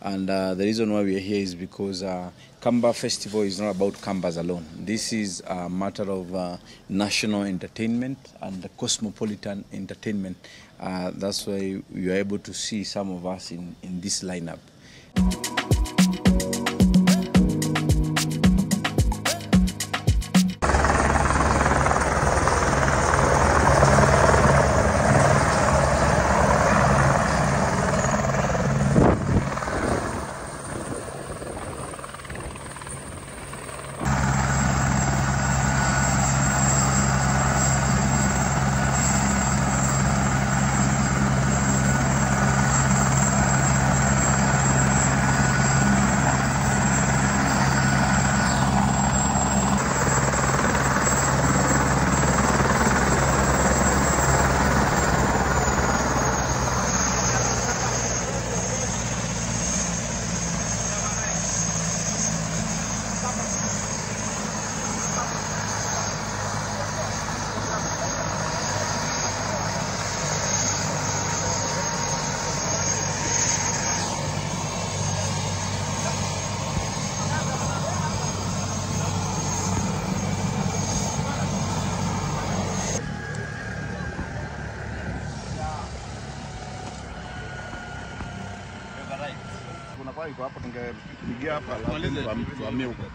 And uh, the reason why we are here is because uh, Kamba Festival is not about Kambas alone. This is a matter of uh, national entertainment and cosmopolitan entertainment. Uh, that's why you are able to see some of us in, in this lineup. Kuna kwa iko hapo tungepigia hapa alafu tuhamie huko.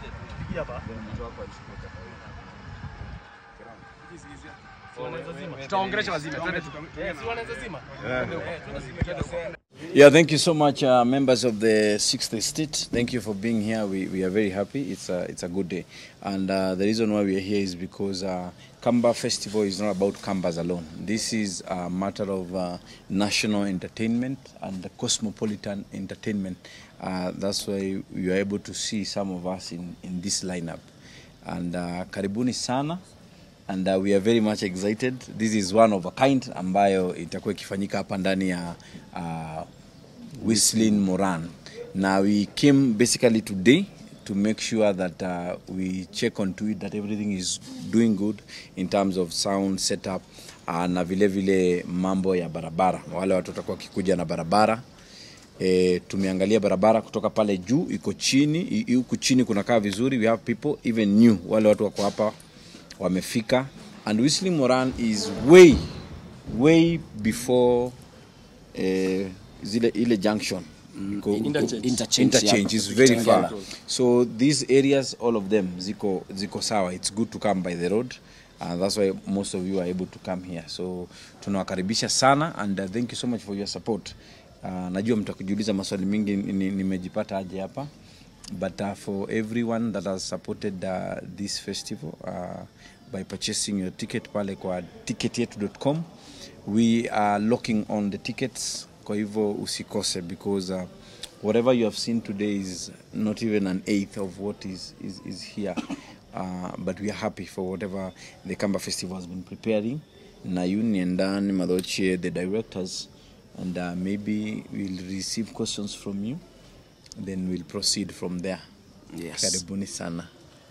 tutaongelesha wazima twende Yeah, thank you so much, uh, members of the Sixth Estate. Thank you for being here. We, we are very happy. It's a, it's a good day. And uh, the reason why we are here is because uh, Kamba Festival is not about Kambas alone. This is a matter of uh, national entertainment and cosmopolitan entertainment. Uh, that's why you are able to see some of us in, in this lineup. And uh, karibuni sana and uh, we are very much excited. This is one of a kind ambayo itakuwa ikifanyika hapa ndani ya uh, Whistling Moran. Now we came basically today to make sure that uh, we check onto it that everything is doing good in terms of sound setup uh, na vile vile mambo ya barabara. Wale watu watakuwa wakikuja na barabara E, tumeangalia barabara kutoka pale juu iko chini, i- huku chini kunakaa vizuri. We have people even new, wale watu wako hapa wamefika, and Whistling Moran is way way before eh, zile ile junction Iko- interchange. interchange, Interchange, is yeah. very far Kitengela. so these areas all of them ziko ziko sawa it's good to come by the road and that's why most of you are able to come here so tunawakaribisha sana and uh, thank you so much for your support uh, najua mtakujiuliza maswali mingi ni- ni- nimejipata aje hapa but uh, for everyone that has supported uh, this festival uh, by purchasing your ticket pale kwa ticketyetu.com we are locking on the tickets kwa hivyo usikose because uh, whatever you have seen today is not even an eighth of what is, is, is here uh, but we are happy for whatever the Kamba Festival has been preparing na Union Dan Madochie the directors and uh, maybe we'll receive questions from you then we'll proceed from there Yes. karibuni sana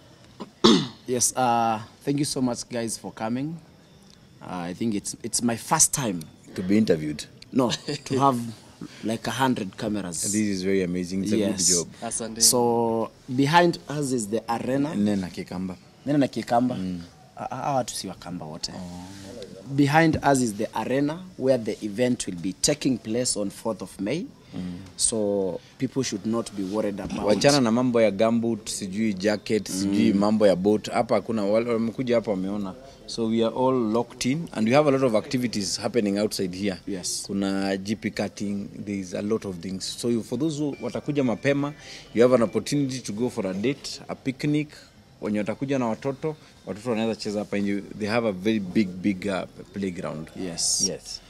Yes, uh, thank you so much, guys, for coming. Uh, I think it's it's my first time, to be interviewed no, to have like a hundred cameras. this is very amazing it's a yes. good job Asante. So behind us is the arena. nena kikamba Nena na Kikamba. Ah, Hawa watu si Wakamba wote. Behind us is the arena where the event will be taking place on 4th of May. So people should not be worried about wachana na mambo ya gambut sijui jacket sijui mambo ya boat hapa hakuna wale wamekuja hapa wameona so we are all locked in and we have a lot of activities happening outside here Yes. kuna gp cutting there is a lot of things so you- for those who watakuja mapema you have an opportunity to go for a date a picnic wenye watakuja na watoto watoto wanaweza cheza hapa nje they have a very big big uh, playground Yes. yes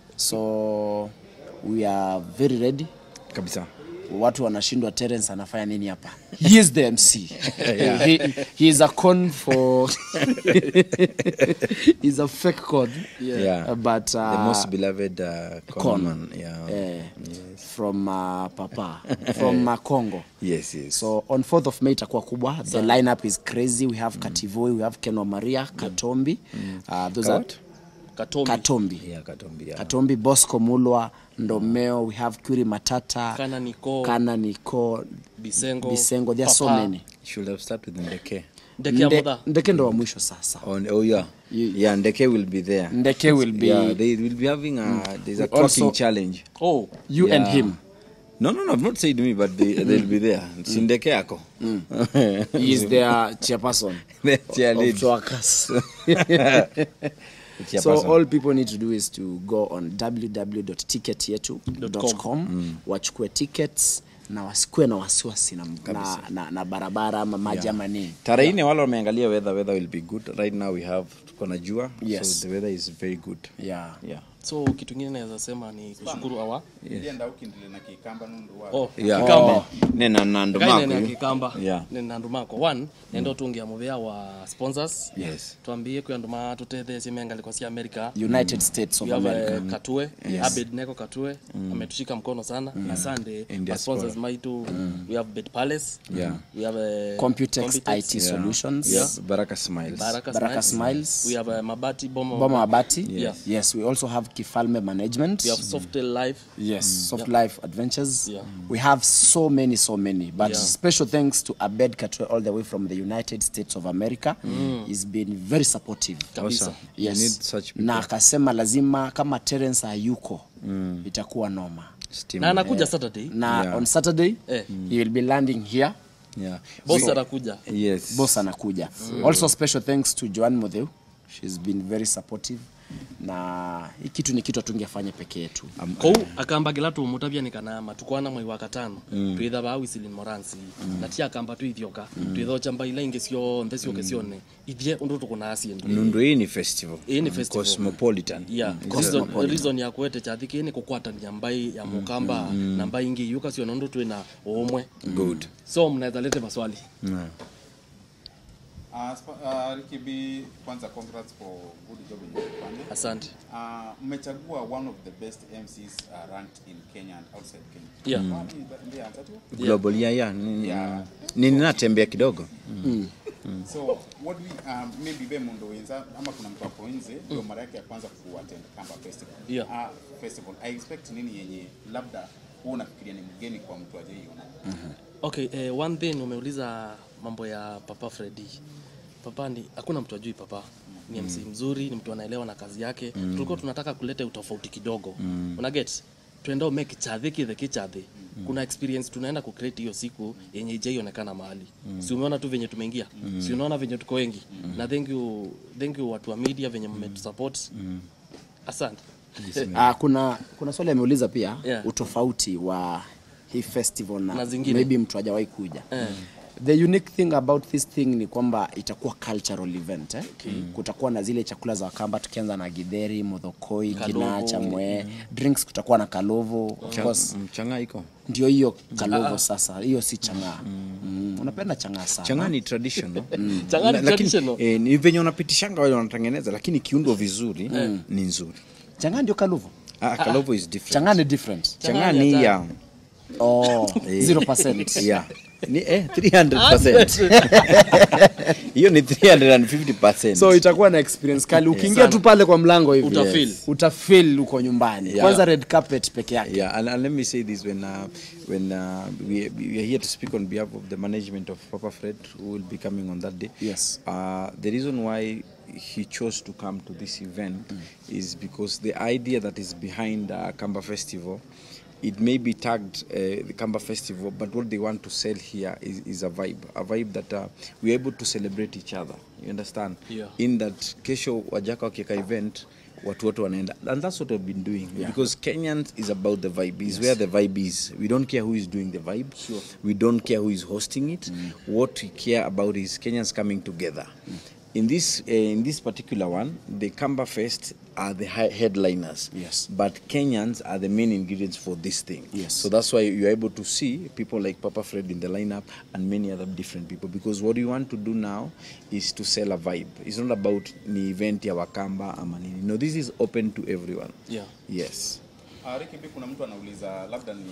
So we are very ready. kabisa watu wanashindwa Terence anafanya nini hapa he is the mc he, he is a con for he's a fake con Yeah. Uh, but the uh, most beloved uh, con. con man yeah eh, from uh, papa from uh, congo yes yes so on 4th of may itakuwa kubwa the lineup is crazy we have kativoi we have kenwa maria katombi uh, those are Kawat? Katombi. Katombi. Yeah, Katombi. Yeah. Katombi, Bosco Mulwa, Ndomeo, we have Kuri Matata, Kana Niko, Kana Niko, Bisengo, Bisengo, there are so Papa, many. Should have started with Ndeke. Ndeke ya Nde- Modha. Ndeke ndo wa mwisho sasa. On, oh yeah. Ye- Yeah, Ndeke will be there. Ndeke will be Yeah, they will be having a there's a We talking also- challenge. Oh, you and Yeah. him. No, no, no, I've not said me, but they, they'll be there. Si Ndeke yako. He is their chairperson The cheer of lead. Twakas. The so chairperson. all people need to do is to go on www.ticketyetu.com wachukue tickets na wasikue na wasiwasi na, na, na, na barabara ama maji ama nini tarehe nne wale wameangalia weather weather will be good right now we have tuko na jua Yes. so the weather is very good yeah. yeah so kitu kingine naweza sema ni kushukuru awa ndienda ukindile na kikamba nundu wa oh, yeah Kikamba. oh. ne na nando Kaine na mako kikamba Yeah. ne na ndumako one nendo tungia muvea wa sponsors yes twambie kwi andu matutetheesie mengaliko cia america united states of we have america uh, katue abednego katue ametushika mkono sana na sunday In our sponsors diaspora. maitu we have bed palace Yeah. we have uh, computex it yeah. solutions yes baraka smiles baraka, Baraka smiles. Smiles. we have uh, mabati bomo, boma mabati Yes. yes we also have kifalme management we have softail life yes soft life adventures Yeah. we have so many so many but Yeah. special thanks to abed katwe all the way from the united states of america he's been very supportive Kabisa. Awesome. yes. you need such people na akasema lazima kama terence hayuko itakuwa noma Steam. na anakuja saturday na Yeah. on saturday Eh. he will be landing here yeah boss atakuja yes boss anakuja also special thanks to joan modheu she's been very supportive na hii kitu ni kitu atungefanya peke yetu kou akambagila tumutavya nikanama tukwana mwai wa katano twitha ba wisilin moransi na ti akamba twithioka twithocha mbaila ingi cionthe cioke cione ithie undu tukunasie ndu nundu hii ni festival Hii ni festival. cosmopolitan yeah reason, reason ya kwete chathi kii ni kukwatania mbai ya mukamba na mbai ingi yuka ciona undu twina umwe good so mnaweza lete maswali yeah. Uh, sp- uh, Ricky B, kwanza congrats for good job yenye umefanya. asante Uh, mmechagua one of the best MCs uh, ranked in Kenya and outside Kenya. Yeah. Kwani nda- ndiye answer tu? global yeah yeah ni- Yeah. ni ninatembea kidogo So what we um, maybe be mundo wenza ama kuna mtu hapo nje ndio mara yake ya kwanza kuattend Kamba Festival. Yeah. Uh, festival. I expect nini yenye labda wewe unafikiria ni mgeni kwa mtu ajaiona. okay eh, one thing umeuliza mambo ya papa fredi papa ni hakuna mtu ajui papa ni mc mzuri ni mtu anaelewa na kazi yake mm. tulikuwa tunataka kuleta utofauti kidogo mm. una get tuenda umake chadhi kithe kichadhi mm. kuna experience tunaenda kucreate hiyo siku yenye ijaionekana mahali mm. si umeona tu venye tumeingia mm. si unaona venye tuko wengi mm. na thank you, thank you watu wa media venye mmetusupport mm. asante uh, kuna kuna swali ameuliza pia Yeah. utofauti wa hii festival na, Na zingine. maybe mtu hajawahi kuja Eh. the unique thing about this thing ni kwamba itakuwa cultural event eh? okay. kutakuwa na zile chakula za wakamba tukianza na gidheri modhokoi Kalovo. ginacha mwe drinks kutakuwa na kalovo of course mchanga iko ndio hiyo kalovo sasa hiyo si changaa mm. unapenda changaa sana changa ni traditional Chang'aa ni La- lakini, traditional. eh, ni venye wanapitishanga wale wanatengeneza lakini kiundwa vizuri ni nzuri changaa ndio kalovo ah, kalovo is different changaa ni different changa ni ya oh, Eh. 0%. yeah ni eh 300% hiyo ni 350% so itakuwa na experience kali ukiingia tu pale kwa mlango hivi Utafeel. Yes. utafeel uko nyumbani Yeah. kwanza red carpet peke yake Yeah, and, and let me say this when uh, when uh, we, we are here to speak on behalf of the management of Papa Fred, who will be coming on that day. Yes. Uh, the reason why he chose to come to this event is because the idea that is behind uh, Kamba Festival. It may be tagged uh, the Kamba Festival, but what they want to sell here is, is a vibe, a vibe that uh, we're able to celebrate each other. You understand? Yeah. In that kesho wajaka wakieka event watu wote wanaenda and that's what we've been doing Yeah. because Kenyans is about the vibe is where the vibe is we don't care who is doing the vibe we don't care who is hosting it what we care about is Kenyans coming together in this uh, in this particular one the Kamba Fest are the hi- headliners Yes. but Kenyans are the main ingredients for this thing Yes. so that's why you're able to see people like Papa Fred in the lineup and many other different people because what we want to do now is to sell a vibe. It's not about ni event ya Wakamba ama nini. No, this is open to everyone. yeah Yes. Uh, Ricky B, kuna mtu anauliza labda ni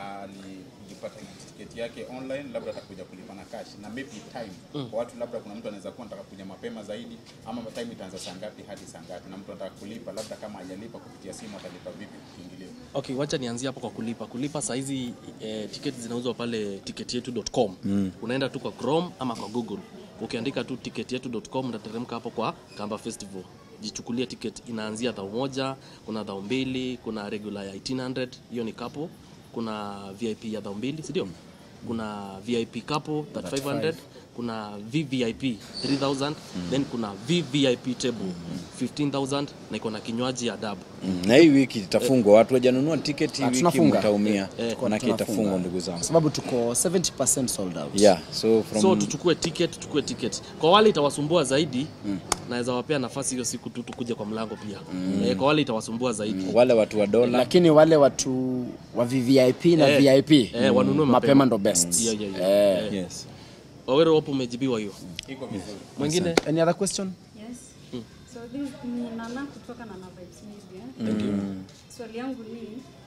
alipata tiketi yake online, labda atakuja kulipa na cash na maybe time kwa watu, labda kuna mtu anaweza kuwa anataka kuja mapema zaidi, ama time itaanza saa ngapi hadi saa ngapi, na mtu anataka kulipa, labda kama hajalipa kupitia simu atalipa vipi kiingilio? Okay, wacha nianzie hapo kwa kulipa. Kulipa saa hizi eh, tiketi zinauzwa pale ticketyetu.com. Mm. Unaenda tu kwa Chrome ama kwa Google. Ukiandika tu ticketyetu.com utateremka hapo kwa Kamba Festival. Jichukulia ticket inaanzia dhao moja, kuna dhao mbili, kuna regular ya 1800, hiyo ni couple. Kuna VIP ya dhao mbili, si ndio? Kuna VIP couple that 500, kuna VVIP 3000, then kuna VVIP table 15000 na iko na kinywaji ya dabu. Mm, na hii wiki itafungwa, watu wajanunua tiketi hii Ah, wiki tunafunga. mtaumia, Eh, manake Tunafunga. itafungwa ndugu zangu. Kwa sababu tuko 70% sold out. Yeah, so from so tuchukue ticket tuchukue ticket kwa wale itawasumbua zaidi mm. naweza wapea nafasi hiyo siku tu tukuje kwa mlango pia mm. e, kwa wale itawasumbua zaidi wale watu wa dola lakini wale watu wa VVIP na Eh, VIP eh, wanunue mapema mapema. ndo best. Yeah, yeah, yeah. Eh. yes. wawero wapo umejibiwa hiyo Iko vizuri. mwingine Any other question? Yes. So this ni Nana kutoka Nana Vibes Media. Swali yangu ni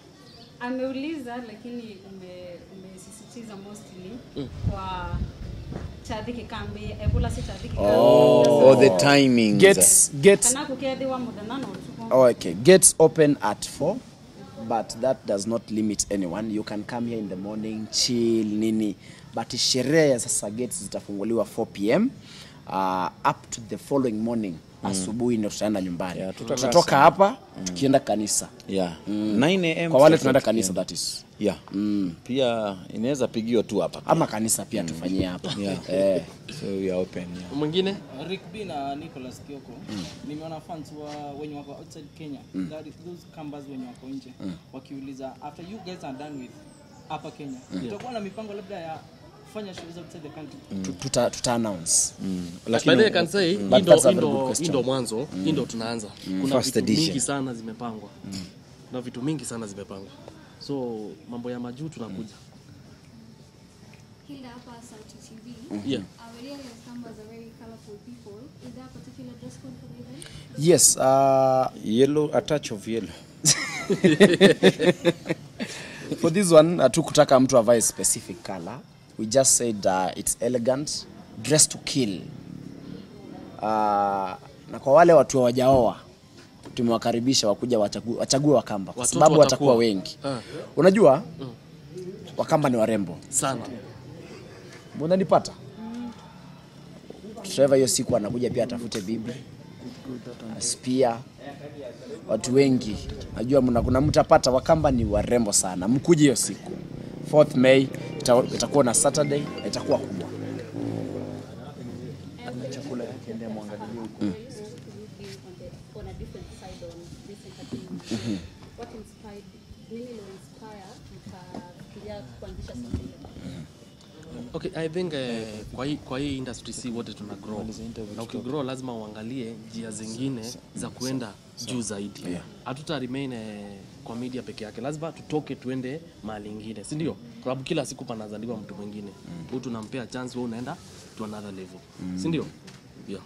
ameuliza lakini ume, umesisitiza mostly kwa Chadhi Kikambi, Ebola si Chadhi Kikambi. Oh, the timings. Gates gates Kana kukethiwa muda nano tuko. Oh, okay. Gates open at 4, but that does not limit anyone. You can come here in the morning, chill, nini. But sherehe ya sasa gates zitafunguliwa 4 pm uh, up to the following morning asubuhi ndio tutaenda nyumbani. Yeah, tutakaa Tutatoka hapa tukienda kanisa. Yeah. 9 am Kwa wale to tunaenda 4 kanisa PM. that is. Yeah. Pia inaweza pigiwa tu hapa. Ama kanisa pia tufanyie hapa. Yeah. Eh. So we are open. Yeah. mwingine Rick B na Nicholas Kioko nimeona fans wa wenye wako outside Kenya that is those kambas wenye wako nje wakiuliza after you guys are done with hapa Kenya tutakuwa na mipango labda ya kufanya shows outside the country Tu- Tuta, tuta announce. by the way, I can say hii But ndo- that's a hii very good ndo- question. hii ndo mwanzo hii ndo tunaanza kuna First vitu edition. mingi sana zimepangwa na vitu mingi sana zimepangwa so mambo ya majuu tunakuja Hilda hapa Sauti TV. yeah. Our real numbers are very colorful people. Is there a particular dress code for the event? Yes, uh, Yellow, a touch of yellow. for this one hatukutaka mtu avae specific color we just said uh, it's elegant dress to kill uh, na kwa wale watu hawajaoa tumewakaribisha wakuja wachague, wachague wakamba kwa Watoto sababu watakuwa watakuwa. wengi Ah. unajua wakamba ni warembo sana unanipata Trevor hiyo siku anakuja pia atafute bibi spia watu wengi najua mna kuna mtapata wakamba ni warembo sana mkuje hiyo siku 4th May ita- itakuwa na Saturday na itakuwa kubwa on, the, on a different side on this entertainment. What inspired nini ilo inspire mkafikiria kuanzisha something Okay, I think eh, kwa hii kwa hii industry si wote tuna grow. Na ukigrow lazima uangalie njia zingine za kuenda juu zaidi. Hatuta remain eh, kwa media peke yake. Lazima tutoke tuende mahali ingine, si ndio? Kwa sababu kila siku panazaliwa mtu mwingine. Huyu tunampea chance, wewe unaenda to another level. Si ndio? Yeah.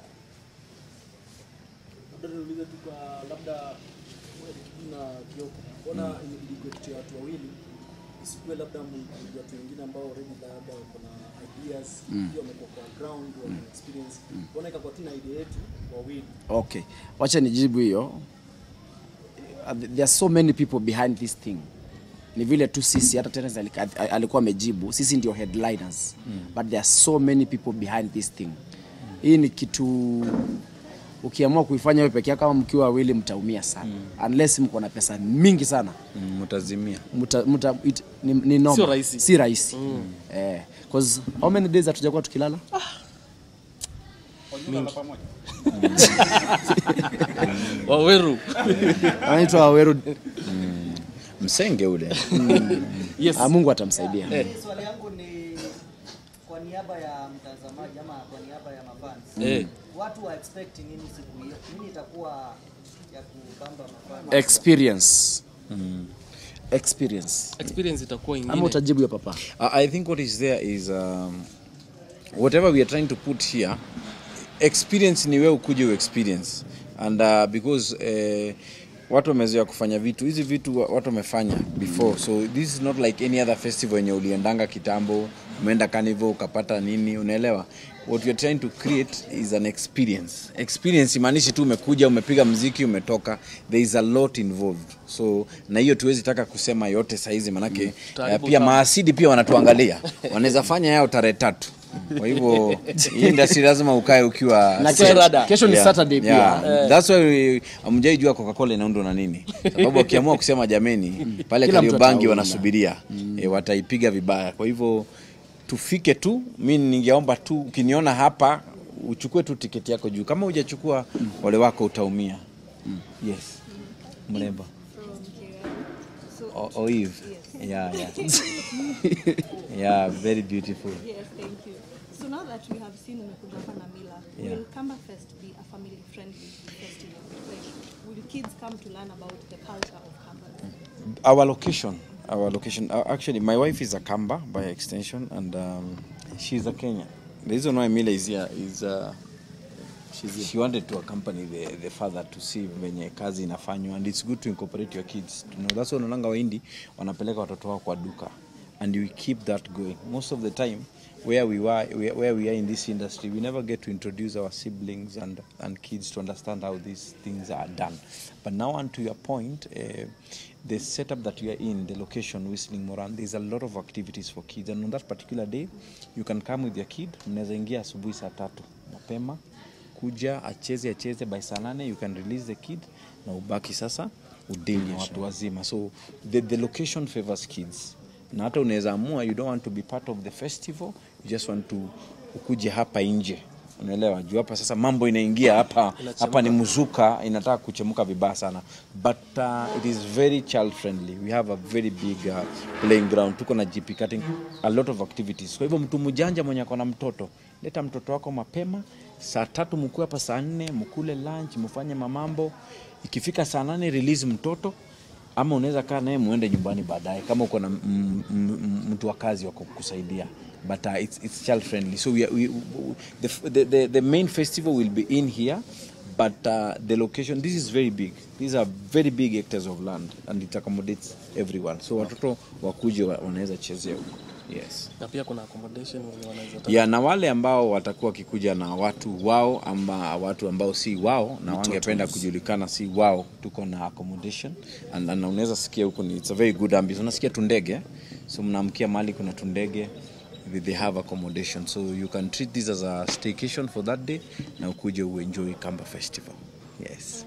labda niulize tu kwa labda wewe Ricky na Kioko, mbona ilikuwa watu wawili isikuwe labda m- watu wengine ambao already labda wako na ideas pia wamekuwa kwa ground wana experience, mbona ikakuwa tu na idea yetu wawili okay wacha nijibu hiyo Uh, there are so many people behind this thing ni vile tu sisi hata Terence alika- alikuwa amejibu sisi ndio headliners but there are so many people behind this thing hii ni kitu ukiamua kuifanya wewe peke yako kama mkiwa wawili mtaumia sana unless mko na pesa mingi sana Mm, Mtazimia. muta, muta, it, ni, ni noma. Sio rahisi. si rahisi eh, 'cause how many days hatujakuwa tukilala Wajua pamoja. Waweru. anaitwa Waweru Msenge ule. Yes. Ah, Mungu atamsaidia Swali yangu ni kwa niaba ya mtazamaji ama kwa niaba ya mafans. Eh. Watu wa expect nini siku hiyo? Nini itakuwa ya kubamba mafans? experience experience Experience itakuwa ama ingine. utajibu hiyo papa Uh, I think what is there is um, whatever we are trying to put here, experience ni wewe ukuje experience and uh, because uh, watu wamezoea kufanya vitu hizi vitu wa- watu wamefanya before so this is not like any other festival yenye uliendanga kitambo umeenda carnival ukapata nini unaelewa what you're trying to create is an experience experience imaanishi tu umekuja umepiga mziki umetoka there is a lot involved so na hiyo tuwezi taka kusema yote saizi manake mm. Tutaharibu uh, pia utamu. maasidi pia wanatuangalia wanaweza fanya yao tarehe tatu kwa hivyo hii industry lazima ukae ukiwa na Sasa kesho, rada. kesho ni Yeah, saturday pia yeah. That's why amjaijua Coca-Cola inaundwa na nini, sababu wakiamua kusema jameni, pale Kila mtu Kariobangi ataunda. wanasubiria e, wataipiga vibaya. Kwa hivyo tufike tu, mi ningeomba tu ukiniona hapa uchukue tu tiketi yako juu, kama hujachukua wale wako utaumia. Yes, mrembo O- Oive. Yeah, yeah. yeah, very beautiful. Yes, thank you. So now that we have seen umekuja hapa na Mila, Yeah. will Kamba Fest be a family friendly festival? Like, will kids come to learn about the culture of Kamba? our location our location uh, actually my wife is a kamba by extension and um, she's a kenyan the reason why mila is here is uh, she's, she wanted to accompany the, the father to see venye kazi inafanywa and it's good to incorporate your kids you know, that's why unaonanga waindi wanapeleka watoto wao kwa duka and we keep that going most of the time where we were where, where we are in this industry we never get to introduce our siblings and and kids to understand how these things are done but now on to your point uh, the setup that we are in the location whistling moran there's a lot of activities for kids and on that particular day you can come with your kid mnaweza ingia asubuhi saa tatu mapema kuja acheze acheze by saa nane you can release the kid na ubaki sasa udili na watu wazima so the, the location favors kids na hata unaweza amua you don't want to be part of the festival you just want to ukuje hapa nje unaelewa juu hapa sasa mambo inaingia hapa hapa ni mzuka inataka kuchemuka vibaya sana but uh, it is very child friendly we have a very big uh, playing ground tuko na gp cutting a lot of activities kwa hivyo mtu mjanja mwenye ako na mtoto leta mtoto wako mapema saa tatu mkue hapa saa nne mkule lunch mfanye mamambo ikifika saa nane release mtoto ama unaweza kaa naye muende nyumbani baadaye kama uko na m- m- m- mtu wa kazi wa kukusaidia but uh, it's, it's child friendly so we, are- we, the, the, the, the main festival will be in here but uh, the location this is very big these are very big hectares of land and it accommodates everyone so watoto wakuje wa- wanaweza chezea huko yes na pia kuna accommodation wenye wanaweza taka- ya na wale ambao watakuwa wakikuja na watu wao ama watu ambao si wao na wangependa kujulikana si wao tuko na accommodation and, and unaweza sikia huko ni it's a very good ambience unasikia tundege so mnaamkia mahali kuna tundege they- they have accommodation so you can treat this as a staycation for that day na ukuje uenjoy Kamba festival yes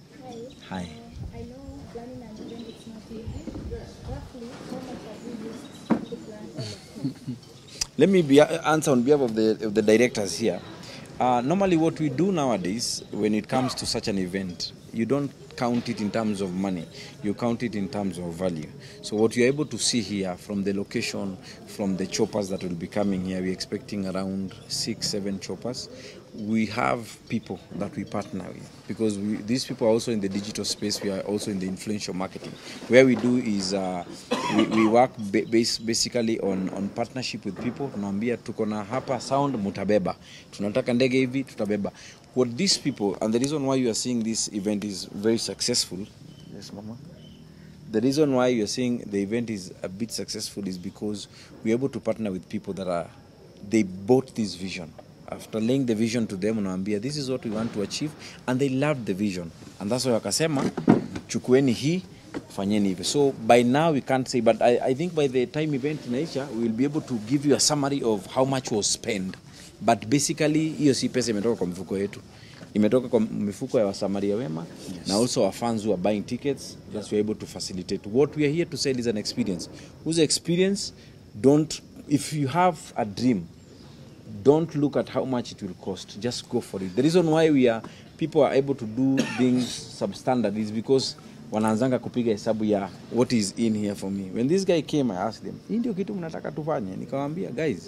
hi I know planning an event is not easy. Roughly, how much have you used to plan all of it? Let me be, answer on behalf of the, of the directors here. Uh, normally, what we do nowadays, when it comes to such an event, you don't count it in terms of money, you count it in terms of value. So, what you're able to see here from the location, from the choppers that will be coming here, we're expecting around six, seven choppers. We have people that we partner with because we, these people are also in the digital space. We are also in the influential marketing. Where we do is uh, we, we work ba- base, basically on, on partnership with people. Tunaambia tuko na hapa sound mutabeba, tunataka ndege hivi tutabeba. What these people and the reason why you are seeing this event is very successful. Yes, mama. The reason why you're seeing the event is a bit successful is because we're able to partner with people that are they bought this vision. After laying the vision to them, unawaambia this is what we want to achieve and they loved the vision. And that's why wakasema chukueni hii fanyeni hivi. So by now we can't say but I, I think by the time event inaisha we will be able to give you a summary of how much was spent. But basically hiyo si pesa imetoka kwa mfuko yetu imetoka kwa mifuko ya wasamaria wema yes. na also our fans who are buying tickets that we are able to facilitate what we are here to sell is an experience whose experience don't if you have a dream don't look at how much it will cost just go for it the reason why we are people are able to do things substandard is because wanaanzanga kupiga hesabu ya what is in here for me when this guy came i asked them hii ndio kitu mnataka tufanye nikawambia guys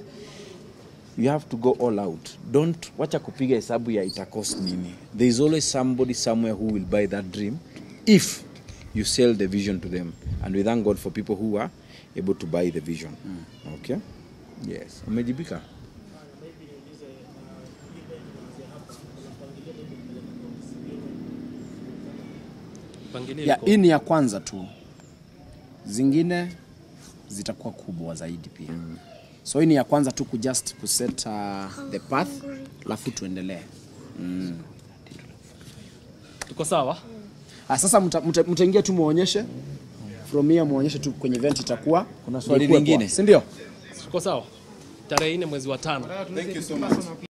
you have to go all out don't wacha kupiga hesabu ya itacost nini there is always somebody somewhere who will buy that dream if you sell the vision to them and we thank god for people who are able to buy the vision okay yes umejibika mipangilio ya iko hii ni ya kwanza tu zingine zitakuwa kubwa zaidi pia so hii ni ya kwanza tu kujust kuset uh, the path alafu tuendelee tuko sawa ah, sasa mta- mta- mtaingia tu muonyeshe from here muonyeshe tu kwenye event itakuwa Kuna swali ikuwe lingine? poa, si ndio tuko sawa tarehe nne mwezi wa tano Thank you so much.